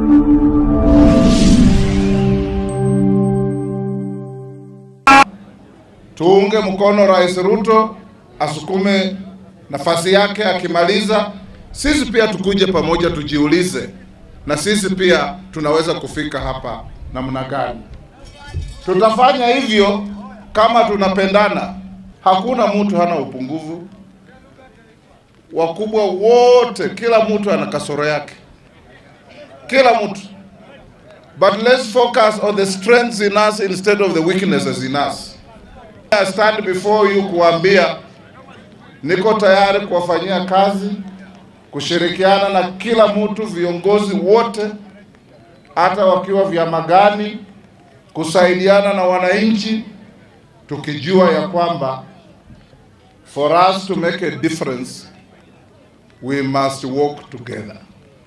Tuunge mkono Rais Ruto asukume nafasi yake, akimaliza sisi pia tukuje pamoja, tujiulize na sisi pia tunaweza kufika hapa namna gani. Tutafanya hivyo kama tunapendana. Hakuna mtu hana upungufu, wakubwa wote, kila mtu ana kasoro yake, kila mtu. But let's focus on the strengths in us instead of the weaknesses in us. I stand before you kuambia niko tayari kuwafanyia kazi, kushirikiana na kila mtu, viongozi wote, hata wakiwa vyama gani, kusaidiana na wananchi, tukijua ya kwamba for us to make a difference we must work together.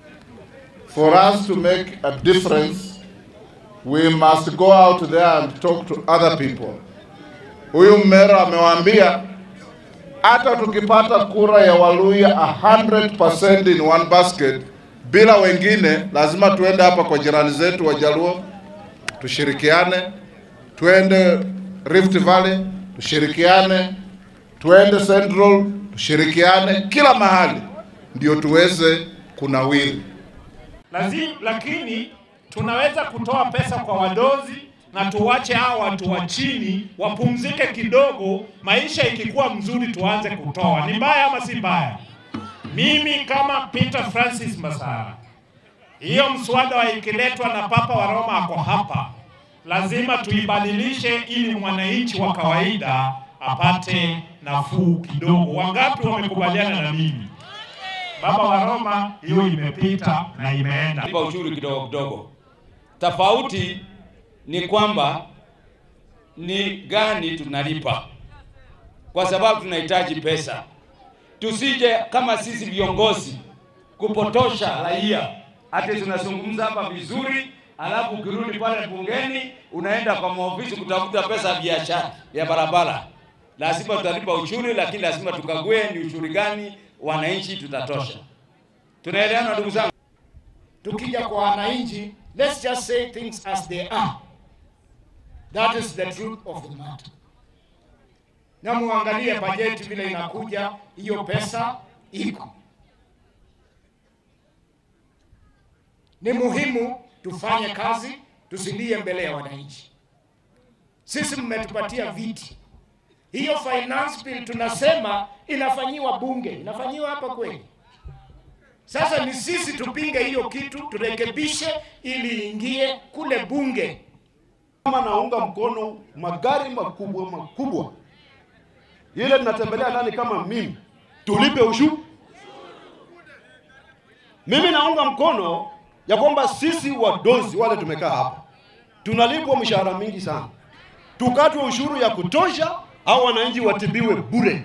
For us to make a difference we must go out there and talk to other people. Huyu Mmero amewaambia hata tukipata kura ya Waluya 100% in one basket bila wengine, lazima tuende hapa kwa jirani zetu Wajaluo tushirikiane, tuende Rift Valley tushirikiane, tuende Central tushirikiane, kila mahali ndio tuweze kunawiri. Lazim, lakini tunaweza kutoa pesa kwa wadozi na tuwache hao watu wa chini wapumzike kidogo, maisha ikikuwa mzuri tuanze kutoa. Ni mbaya ama si mbaya? Mimi kama Peter Francis Masara, hiyo mswada wa ikiletwa na Papa wa Roma ako hapa, lazima tuibadilishe ili mwananchi wa kawaida apate nafuu kidogo. Wangapi wamekubaliana na mimi? Baba wa Roma, hiyo imepita na imeenda. Lipa ushuru kidogo kidogo. Tofauti ni kwamba ni gani tunalipa, kwa sababu tunahitaji pesa. Tusije kama sisi viongozi kupotosha raia, ati tunazungumza hapa vizuri, alafu ukirudi pale bungeni unaenda kwa maofisi kutafuta pesa ya biashara ya barabara. Lazima tutalipa ushuru, lakini lazima tukague ni ushuru gani wananchi tutatosha. Tunaelewana ndugu zangu? Tukija kwa wananchi, let's just say things as they are. That is the truth of the matter. Na muangalie bajeti vile inakuja, hiyo pesa iko. Ni muhimu tufanye kazi, tusilie mbele ya wananchi. Sisi mmetupatia viti, hiyo finance bill tunasema inafanyiwa bunge, inafanyiwa hapa kweli? Sasa ni sisi tupinge hiyo kitu, turekebishe ili ingie kule bunge. Kama naunga mkono magari makubwa makubwa, ile tunatembelea nani kama mimi, tulipe ushuru. Mimi naunga mkono ya kwamba sisi wadozi wale tumekaa hapa tunalipwa mshahara mingi sana, tukatwe ushuru ya kutosha, au wananchi watibiwe bure.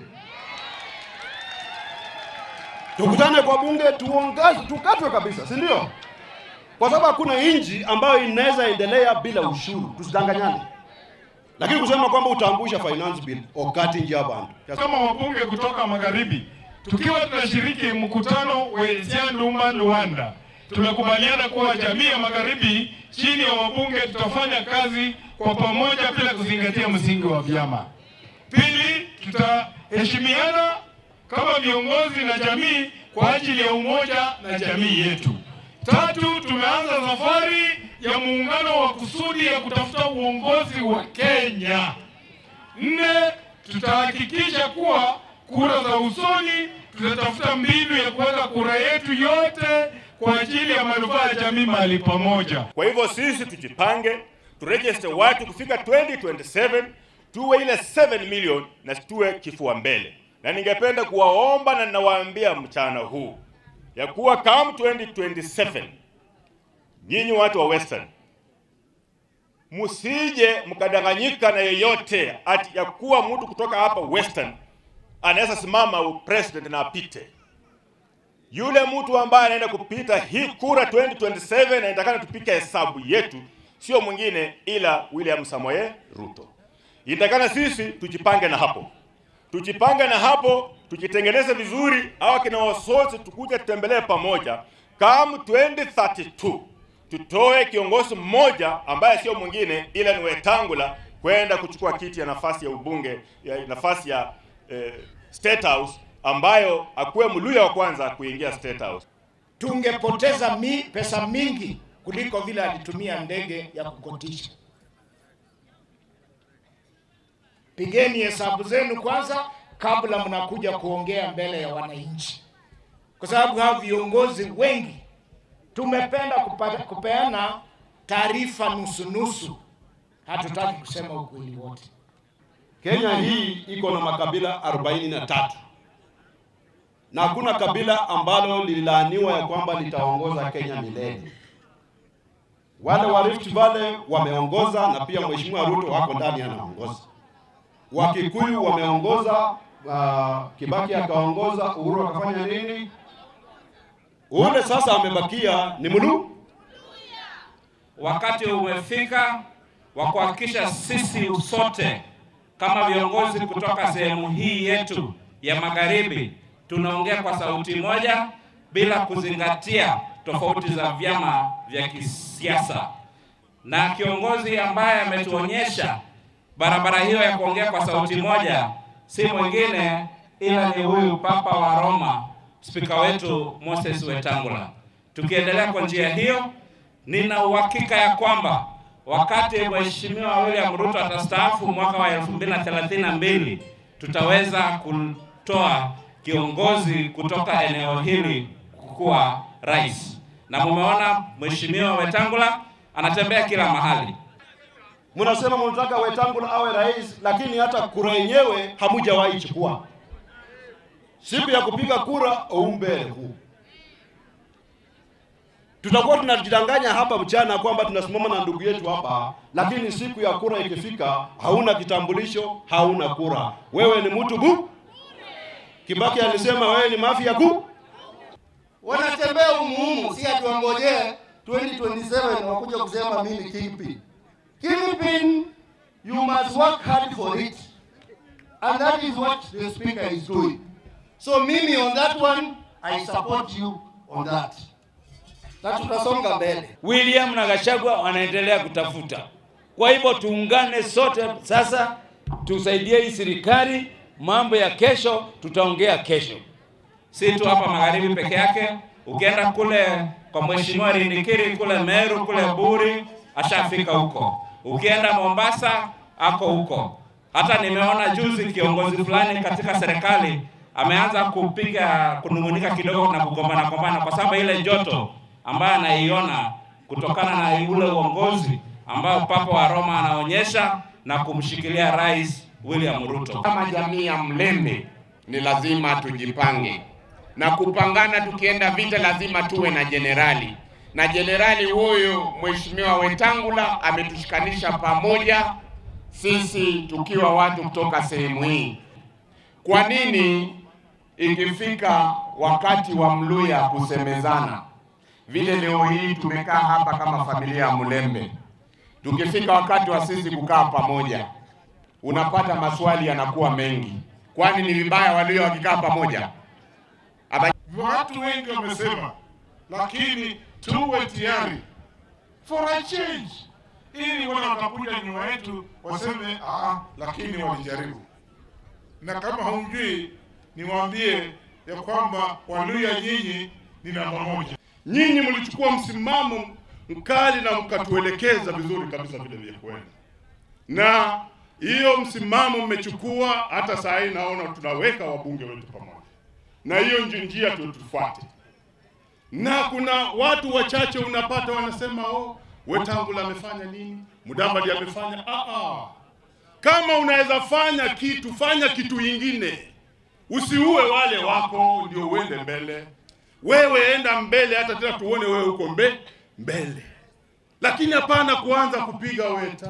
Tukutane kwa bunge tuongaze, tukatwe kabisa, si ndio? Kwa sababu hakuna nchi ambayo inaweza endelea bila ushuru, tusidanganyane. Lakini kusema kwamba utaangusha finance bill okati njia bantu Kama wabunge kutoka magharibi, tukiwa tunashiriki mkutano wa Isianduma Luanda, tumekubaliana kuwa jamii ya magharibi chini ya wabunge tutafanya kazi kwa pamoja bila kuzingatia msingi wa vyama. Pili, tutaheshimiana kama viongozi na jamii kwa ajili ya umoja na jamii yetu. Tatu, tumeanza safari ya muungano wa kusudi ya kutafuta uongozi wa Kenya. Nne, tutahakikisha kuwa kura za usoni tutatafuta mbinu ya kuweka kura yetu yote kwa ajili ya manufaa ya jamii mahali pamoja. Kwa hivyo sisi tujipange, turegister watu kufika 2027 tuwe ile 7 million na tuwe kifua mbele, na ningependa kuwaomba na ninawaambia mchana huu ya kuwa come 2027 nyinyi watu wa Western msije mkadanganyika na yeyote ati ya kuwa mtu kutoka hapa Western anaweza simama president na apite. Yule mtu ambaye anaenda kupita hii kura 2027 na inatakana tupike hesabu yetu, sio mwingine ila William Samoei Ruto. Inatakana sisi tujipange na hapo, tujipange na hapo, tujitengeneze vizuri, hawa kina wasosi tukuja tutembelee pamoja. Come 2032 tutoe kiongozi mmoja ambaye sio mwingine ila ni Wetangula kwenda kuchukua kiti ya nafasi ya ubunge ya nafasi ya eh, State House ambayo akuwe Mluya wa kwanza kuingia State House. tungepoteza mi, pesa mingi kuliko vile alitumia ndege ya kukotisha. Pigeni hesabu zenu kwanza kabla mnakuja kuongea mbele ya wananchi, kwa sababu hao viongozi wengi tumependa kupata, kupeana taarifa nusu nusu, hatutaki kusema ukweli wote. Kenya hii iko na makabila 43 na hakuna kabila ambalo lililaaniwa ya kwamba litaongoza Kenya milele. Wale wa Rift Valley wameongoza na pia Mheshimiwa Ruto wako ndani anaongoza. Wakikuyu wameongoza, uh, Kibaki akaongoza, Uhuru akafanya nini? Ule sasa amebakia ni Mulu. Wakati umefika wa kuhakikisha sisi sote kama viongozi kutoka sehemu hii yetu ya magharibi tunaongea kwa sauti moja bila kuzingatia tofauti za vyama vya kisiasa, na kiongozi ambaye ametuonyesha barabara hiyo ya kuongea kwa sauti moja si mwingine ila ni huyu Papa wa Roma, spika wetu Moses Wetangula. Tukiendelea kwa njia hiyo, nina uhakika ya kwamba wakati Mheshimiwa William Ruto atastaafu mwaka wa 2032 tutaweza kutoa kiongozi kutoka eneo hili kuwa rais. Na mumeona Mheshimiwa Wetangula anatembea kila mahali. Mnasema mnataka Wetangula awe rais, lakini hata kura yenyewe hamujawahi chukua. Siku ya kupiga kura oumbele huu tutakuwa tunajidanganya hapa mchana kwamba tunasimama na ndugu yetu hapa, lakini siku ya kura ikifika, hauna kitambulisho, hauna kura, wewe ni mtu bu. Kibaki alisema wewe ni mafia ku. wanatembea umuhumu, si ati wangojee 2027 wakuja kusema mimi kingpin. Kingpin, you must work hard for it and that is what the speaker is doing. So mimi on that one, I support you on that. Na tutasonga mbele. William na Gachagua wanaendelea kutafuta. Kwa hivyo tuungane sote sasa, tusaidie hii serikali. Mambo ya kesho tutaongea kesho. si tu hapa magharibi peke yake. Ukienda kule kwa mheshimiwa Rindikiri kule Meru kule Buri, ashafika huko. Ukienda Mombasa ako huko. Hata nimeona juzi kiongozi fulani katika serikali ameanza kupiga kunung'unika kidogo na kugombana gombana, kwa sababu ile joto ambayo anaiona kutokana na ule uongozi ambao Papa wa Roma anaonyesha na kumshikilia Rais William Ruto. Kama jamii ya Mlembe ni lazima tujipange na kupangana. Tukienda vita, lazima tuwe na jenerali, na jenerali huyu Mheshimiwa Wetangula ametushikanisha pamoja, sisi tukiwa watu kutoka sehemu hii. Kwa nini ikifika wakati wa Mluya kusemezana vile leo hii tumekaa hapa kama familia ya Mlembe, tukifika wakati wa sisi kukaa pamoja unapata maswali yanakuwa mengi. Kwani ni vibaya walio wakikaa pamoja? Aba Watu wengi wamesema, lakini tuwe tayari for a change, ili wale watakuja nyuma yetu waseme ah, lakini walijaribu. Na kama humjui, niwaambie ya kwamba Waluya nyinyi ni namba moja. Nyinyi mlichukua msimamo mkali na mkatuelekeza vizuri kabisa vile vile kwenda, na hiyo msimamo mmechukua. Hata saa hii naona tunaweka wabunge wetu pamoja, na hiyo nji- njia tu tufuate. Na kuna watu wachache unapata wanasema oh, Wetangula amefanya nini, Mudavadi amefanya. Ah, ah. Kama unaweza fanya kitu, fanya kitu ingine, usiue wale wako ndio uende mbele. Wewe enda mbele, hata tena tuone wewe uko mbe mbele, lakini hapana kuanza kupiga Weta.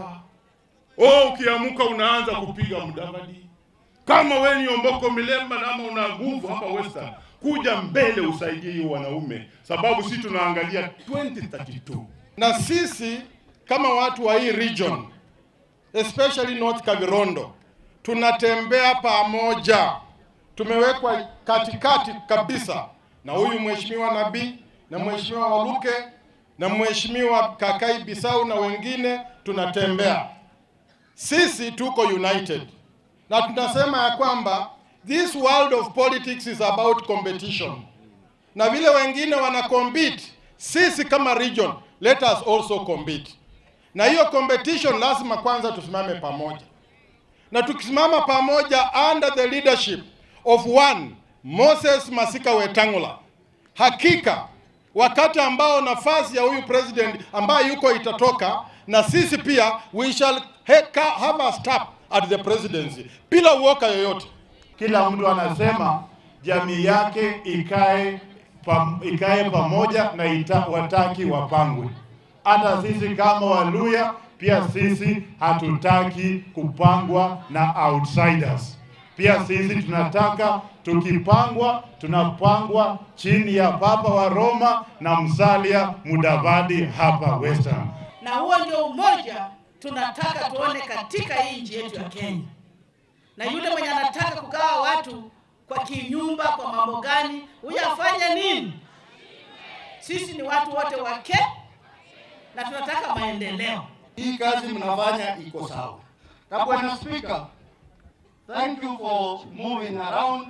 Oh, ukiamuka unaanza kupiga Mudavadi. Kama wewe ni Omboko Milemba na ama una nguvu hapa Western, kuja mbele usaidie hiyo wanaume, sababu sisi tunaangalia 2032 Na sisi kama watu wa hii region especially North Kavirondo tunatembea pamoja, tumewekwa katikati kabisa na huyu mheshimiwa Nabii na mheshimiwa Waluke na mheshimiwa Kakai Bisau na wengine tunatembea. Sisi tuko united na tunasema ya kwamba this world of politics is about competition, na vile wengine wana compete, sisi kama region let us also compete, na hiyo competition lazima kwanza tusimame pamoja, na tukisimama pamoja under the leadership of one Moses Masika Wetangula, hakika wakati ambao nafasi ya huyu president ambaye yuko itatoka, na sisi pia we shall heka- have a step at the presidency bila uoka yoyote. Kila mtu anasema jamii yake ikae pam, ikae pamoja na ita, wataki wapangwe. Hata sisi kama Waluya pia sisi hatutaki kupangwa na outsiders. Pia sisi tunataka tukipangwa, tunapangwa chini ya Papa wa Roma na Musalia Mudavadi hapa Western. na huo ndio umoja tunataka tuone katika hii nchi yetu ya Kenya. Na yule mwenye anataka kugawa watu kwa kinyumba, kwa mambo gani, huyo afanye nini? Sisi ni watu wote wake na tunataka maendeleo. Hii kazi mnafanya iko sawa. Na Bwana Spika, thank you for moving around.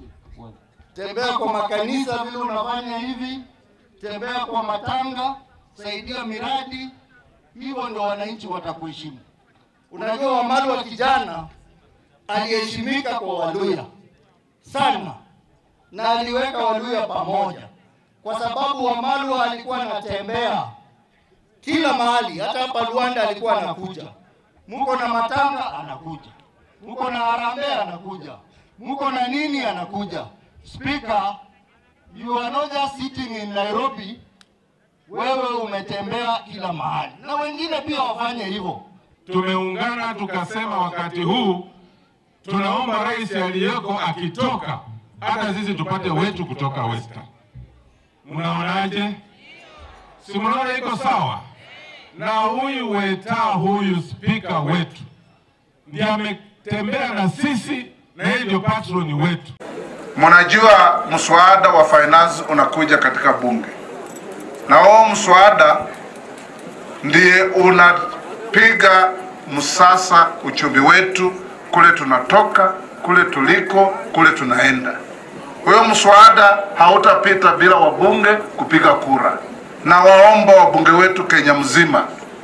Tembea kwa makanisa vile unafanya hivi, tembea kwa matanga, saidia miradi, hivyo ndo wananchi watakuheshimu. Unajua Wamalu wa kijana aliheshimika kwa Waluya sana, na aliweka Waluya pamoja, kwa sababu Wamalu alikuwa anatembea kila mahali, hata hapa Luanda alikuwa anakuja. Mko na matanga anakuja, mko na harambee anakuja, mko na nini anakuja. Speaker, you are not just sitting in Nairobi, wewe umetembea kila mahali, na wengine pia wafanye hivyo. Tumeungana tukasema wakati huu tunaomba rais aliyeko akitoka, hata sisi tupate wetu kutoka Western. Mnaonaje? Si mnaona iko sawa? Na huyu Weta, huyu spika wetu ndiye ametembea na sisi, na yeye ndio patroni wetu. Mnajua mswada wa finance unakuja katika bunge, na huo mswada ndiye unapiga msasa uchumi wetu, kule tunatoka, kule tuliko, kule tunaenda. Huyo mswada hautapita bila wabunge kupiga kura, na waomba wabunge wetu Kenya mzima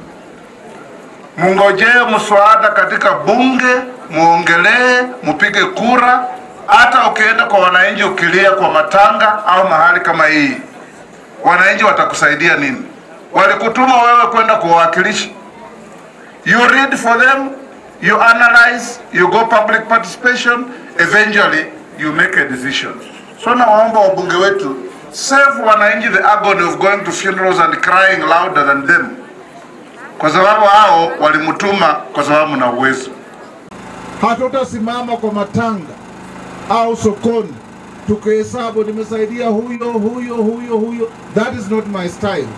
mungojee mswada katika bunge, muongelee, mupige kura. Hata ukienda kwa wananchi ukilia kwa matanga au mahali kama hii, wananchi watakusaidia nini? Walikutuma wewe kwenda kuwawakilisha. You read for them, you analyze, you go public participation, eventually you make a decision. So nawaomba wabunge wetu save wananchi the agony of going to funerals and crying louder than them, kwa sababu hao walimtuma kwa sababu na uwezo. Hatutasimama kwa matanga au sokoni tukihesabu nimesaidia huyo huyo huyo huyo. That is not my style.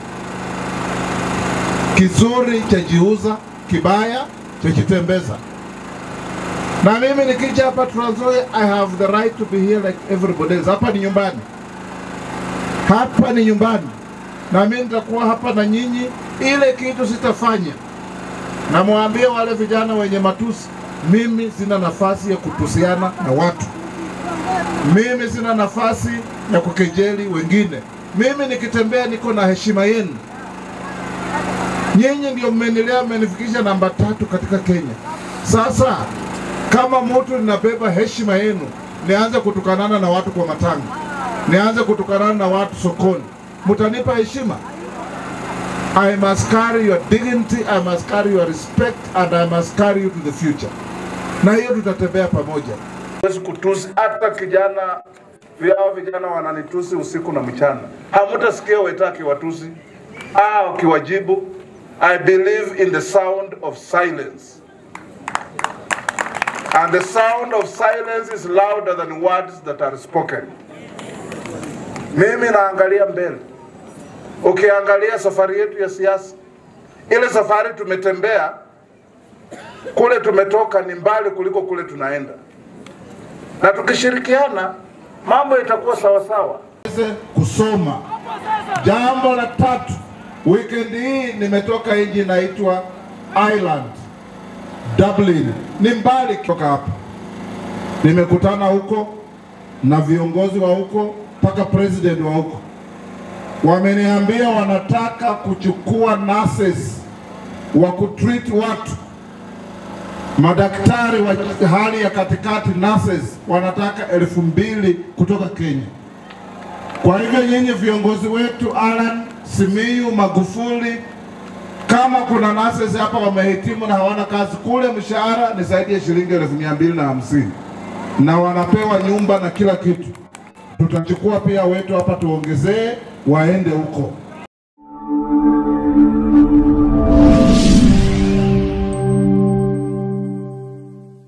Kizuri chajiuza, kibaya chajitembeza. Na mimi nikija hapa Trans Nzoia, I have the right to be here like everybody else. Hapa ni nyumbani, hapa ni nyumbani, na mimi nitakuwa hapa na nyinyi. Ile kitu sitafanya, namwambie wale vijana wenye matusi, mimi sina nafasi ya kutusiana na watu mimi sina nafasi ya kukejeli wengine. Mimi nikitembea niko na heshima yenu. Nyinyi ndio mmenilea, mmenifikisha namba tatu katika Kenya. Sasa kama mtu ninabeba heshima yenu, nianze kutukanana na watu kwa matanga, nianze kutukanana na watu sokoni, mutanipa heshima? I must carry your dignity, I must carry your respect and I must carry you to the future. Na hiyo tutatembea pamoja. Huwezi kutusi hata kijana vyao, vijana wananitusi usiku na mchana, hamutasikia Weta akiwatusi au akiwajibu. I believe in the sound of silence and the sound of silence is louder than words that are spoken. Mimi naangalia mbele. Ukiangalia safari yetu ya siasa, ile safari tumetembea kule tumetoka ni mbali kuliko kule tunaenda na tukishirikiana mambo itakuwa sawa sawa. Waweze kusoma. Jambo la tatu, Weekend hii nimetoka nchi inaitwa Ireland, Dublin, ni mbali kutoka hapa. Nimekutana huko na viongozi wa huko mpaka president wa huko, wameniambia wanataka kuchukua nurses wa kutreat watu, madaktari wa hali ya katikati nurses wanataka elfu mbili kutoka Kenya. Kwa hivyo nyinyi viongozi wetu Alan Simiyu, Magufuli, kama kuna nurses hapa wamehitimu na hawana kazi, kule mshahara ni zaidi ya shilingi elfu mia mbili na hamsini na wanapewa nyumba na kila kitu. Tutachukua pia wetu hapa tuongezee, waende huko.